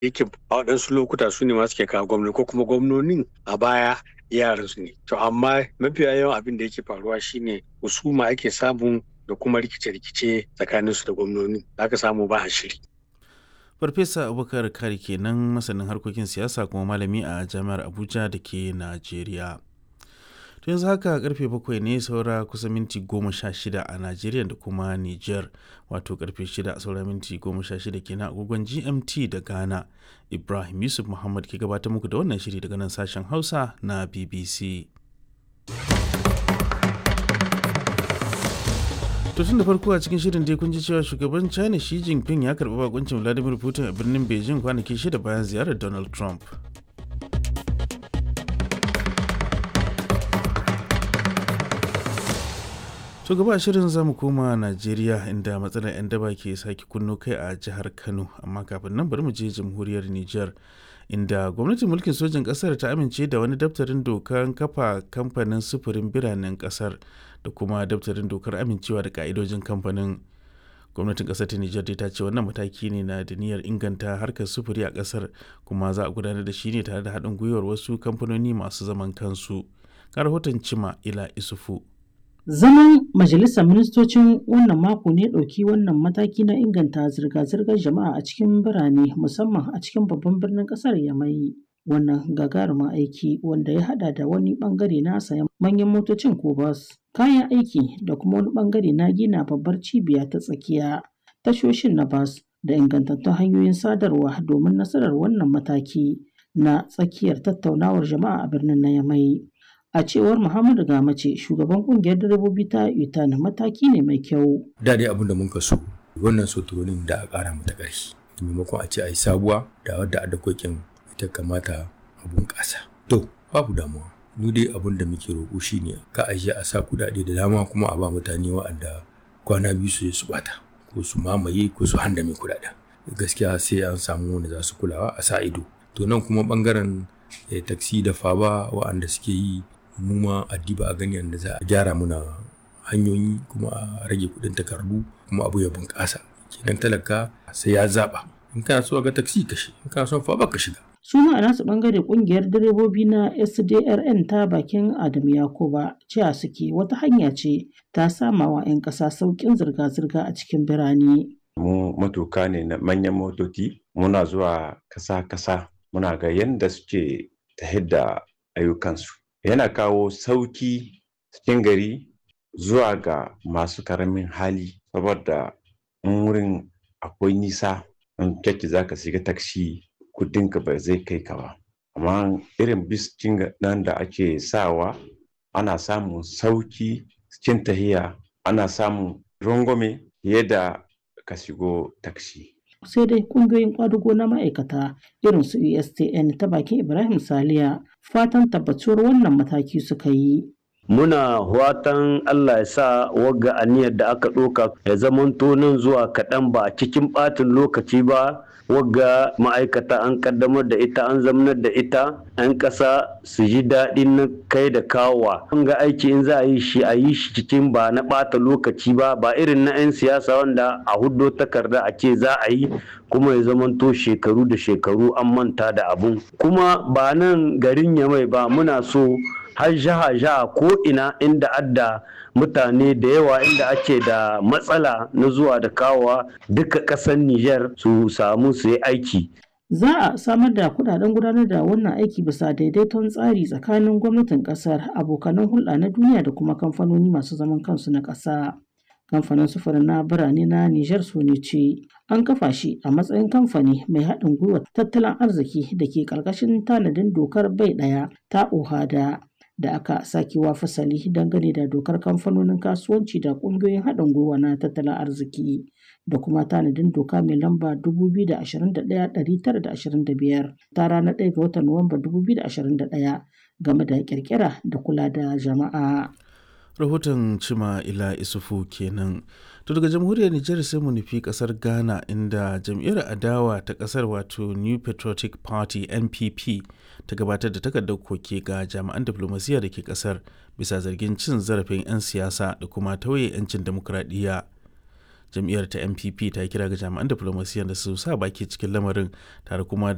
yake a waɗansu lokuta su ne masu ke kawo gwamnati ko kuma gwamnonin a baya yaran su ne to amma mafiya yawan abin da yake faruwa shine husuma ake samu da kuma rikice-rikice tsakanin su da gwamnoni aka samu ba a shiri farfesa abubakar kari kenan masanin harkokin siyasa kuma malami a jami'ar abuja da ke najeriya to yanzu haka karfe bakwai ne saura kusa minti goma sha shida a najeriya da kuma niger wato karfe shida saura minti goma sha shida kenan agogon gmt da ghana ibrahim yusuf muhammad ke gabatar muku da wannan shiri daga nan sashen hausa na bbc to tun da farko a cikin shirin dai kun ji cewa shugaban china xi jinping ya karbi bakuncin vladimir putin a birnin beijing kwanaki shida bayan ziyarar donald trump to gaba shirin zamu koma najeriya inda matsalar 'yan daba ke sake kunno kai a jihar kano amma kafin nan bari mu je jamhuriyar niger inda gwamnatin mulkin sojin kasar ta amince da wani daftarin dokar kafa kamfanin sufurin biranen kasar da kuma daftarin dokar amincewa da ka'idojin kamfanin gwamnatin kasar ta nijar ta ce wannan mataki ne na da niyyar inganta harkar sufuri a kasar kuma za a gudanar da shi ne tare da haɗin gwiwar wasu kamfanoni masu zaman kansu ga rahoton cima ila isufu Zaman Majalisar Ministocin wannan mako ne ɗauki wannan mataki na inganta zirga-zirgar jama'a a cikin birane musamman a cikin babban birnin ƙasar Yamai. Wannan gagarumin aiki wanda ya haɗa da wani ɓangare na sayan manyan motocin ko bas, kayan aiki da kuma wani ɓangare na gina babbar cibiya ta tsakiya, tashoshin na bas da ingantattun hanyoyin sadarwa domin nasarar wannan mataki na tsakiyar tattaunawar jama'a a birnin na Yamai. A cewar Muhammadu Gamace, shugaban kungiyar direbobi ta UTAN mataki ne mai kyau. Da dai abin da mun so wannan soturonin da a ƙara mata ƙarfi. Maimakon a ce a yi sabuwa da wadda a dakokin ita kamata a bunƙasa. To, babu damuwa. Mu dai abin da muke roƙo shi ne ka a a sa kuɗaɗe da dama kuma a ba mutane wa'anda kwana biyu su su bata ko su mamaye ko su handame kuɗaɗen. Gaskiya sai an samu wanda za su kulawa a sa ido. To nan kuma ɓangaren taksi da faba wa'anda suke yi mu ma addiba a gani yadda za a gyara muna hanyoyi kuma a rage kudin takardu kuma abu ya bunƙasa kenan talaka sai ya zaba in kana so ga taksi ka shi in kana so fa ka shiga su ma a nasu bangare kungiyar direbobi na SDRN ta bakin Adam Yakuba cewa suke wata hanya ce ta samawa 'yan ƙasa sauƙin zirga-zirga a cikin birane. Mu matuka ne na manyan motoci muna zuwa kasa-kasa muna ga yadda suke ta da ayyukansu. yana kawo sauki cikin gari zuwa ga masu karamin hali saboda in wurin akwai nisa in kyakki za ka shiga taksi kudinka ba zai kai ka ba amma irin biskin nan da ake sawa ana samun sauki cikin tahiya ana samun rangwame fiye da ka shigo taksi sai dai kungiyoyin kwadugo na ma'aikata irin su USTN ta bakin Ibrahim Saliya fatan tabbatuwar wannan mataki suka yi. Muna watan Allah ya sa wagga aniyar da aka ɗoka ya zamanto nan zuwa kaɗan ba cikin ɓatin lokaci ba wagga ma'aikata an kaddamar da ita an zamanar da ita 'yan ƙasa su ji daɗin na kai da kawowa an ga aiki in za a yi shi a yi shi cikin ba na ɓata lokaci ba ba irin na 'yan siyasa wanda a huddo takarda a ce za a yi kuma ya zamanto shekaru da shekaru an manta da abun kuma ba nan garin yamai ba muna so har jaha jaha ko ina inda adda mutane da yawa inda ake da matsala na zuwa da kawowa duka ƙasar Nijar su samu su yi aiki. Za a samar da kudaden gudanar da wannan aiki bisa daidaiton tsari tsakanin gwamnatin kasar abokanan hulɗa na duniya da kuma kamfanoni masu zaman kansu na ƙasa. Kamfanin sufurin na birane na Nijar su ne ce an kafa shi a matsayin kamfani mai haɗin gwiwa tattalin arziki da ke ƙarƙashin tanadin dokar bai ɗaya ta OHADA. da aka sakewa fasali dangane da dokar kamfanonin kasuwanci da ƙungiyoyin haɗin gwiwa na tattalin arziki da kuma tanadin doka mai lamba 2021-925 ta ranar 1 ga watan Nuwamba 2021 game da kirkira da kula da jama'a. rahoton cima ila isufu kenan to daga jamhuriyar nijar sai mu nufi kasar ghana inda jam'iyyar adawa ta kasar wato new patriotic party npp ta gabatar da takardar koke ga jami'an diflomasiyya da ke kasar bisa zargin cin zarafin 'yan siyasa da kuma tauye 'yancin demokuraɗiyya jam'iyyar ta npp ta kira ga jami'an diflomasiyyar da su sa baki cikin lamarin tare kuma